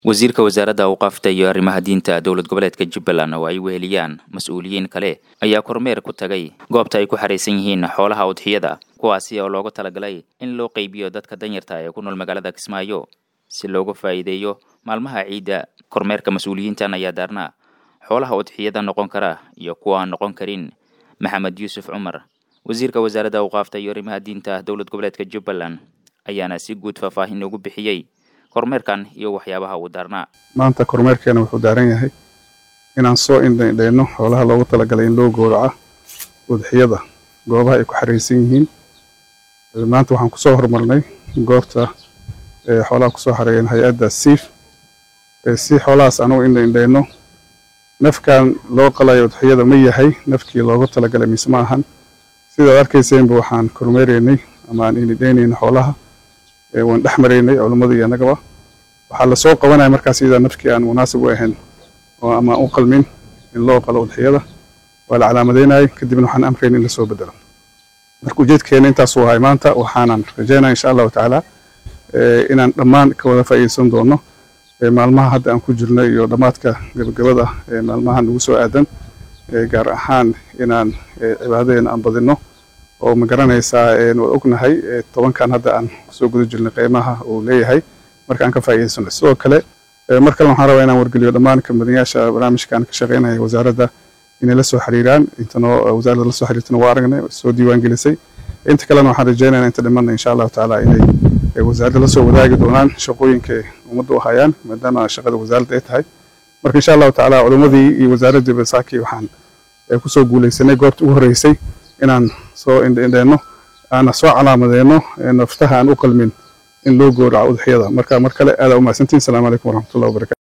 wasiirka wasaaradda awqaafta iyo arrimaha diinta dowlad goboleedka jubbaland oo ay weheliyaan mas-uuliyiin kale ayaa kormeer ku tagay goobta ay ku xaraysan yihiin xoolaha udxiyada kuwaasi oo loogu talagalay in loo qeybiyo dadka danyarta ee ku nool magaalada kismaayo si loogu faa'iideeyo maalmaha ciidda kormeerka mas-uuliyiintan ayaa daarnaa xoolaha udxiyada noqon kara iyo kuwa aan noqon karin maxamed yuusuf cumar wasiirka wasaaradda awqaafta iyo arrimaha diinta dowlad goboleedka jubbaland ayaana si guud faahfaahin ugu bixiyey kormeerkan iyo waxyaabaha uu daarnaa maanta kormeerkeena wuxuu daaran yahay inaan soo indhaindhayno xoolaha loogu talagalay in loo gowraca udxiyada goobaha ay ku xaraysan yihiin maanta waxaan kusoo hormarnay goobta xoolaha kusoo xareeyeen hay-adda siif si xoolahaas anugu indhaindhayno nafkan loo qalayo udxiyada ma yahay nafkii loogu talagalay mise ma ahan sidaad arkayseenba waxaan kormeeraynay ama aan indhaynayna xoolaha waan dhex maraynay culummadu iyo annagaba waxaa lasoo qabanaya markaas iyadaa nafkii aan munaasib u ahayn oo ama u qalmin in loo qalo udxiyada waa la calaamadeynayay kadibna waxaan amrayn in lasoo bedelo marka ujeedkeena intaasuu ahay maanta waxaanan rajaynaya insha allahu tacaala inaan dhammaan ka wada faa'iideysan doono maalmaha hadda aan ku jirno iyo dhammaadka gabagabada maalmaha nagu soo aadan gaar ahaan inaan cibaadadeena aan badino oo ma garanaysaa waad ognahay tobankan hadda aan kusoo guda jirnay qiimaha uu leeyahay marka aan ka faa'iidaysano sidoo kale mar kale waxaan rabaa inaan wargeliyo dhammaan kamidanayaasha barnaamijkan ka shaqeynaya wasaaradda inay la soo xiriiraan intanoo wasaaradda la soo xiriirtana waa aragnay soo diiwaan gelisay inta kalena waxaan rajeynaya inta dhimanna insha allahu tacaala inay wasaaradda la soo wadaagi doonaan shaqooyinka ummadda u hayaan maadaama shaqada wasaaradda ay tahay marka insha allahu tacaala culimmadii iyo wasaaraddii basaakii waxaan kusoo guuleysanay goobta ugu horreysay inaan soo indhendheenno aana soo calaamadeenno naftaha aan u qalmin in loo gowraco udxiyada marka mar kale aadaa u mahadsantiin assalamu calaykum waraxmatullahi wabarakatu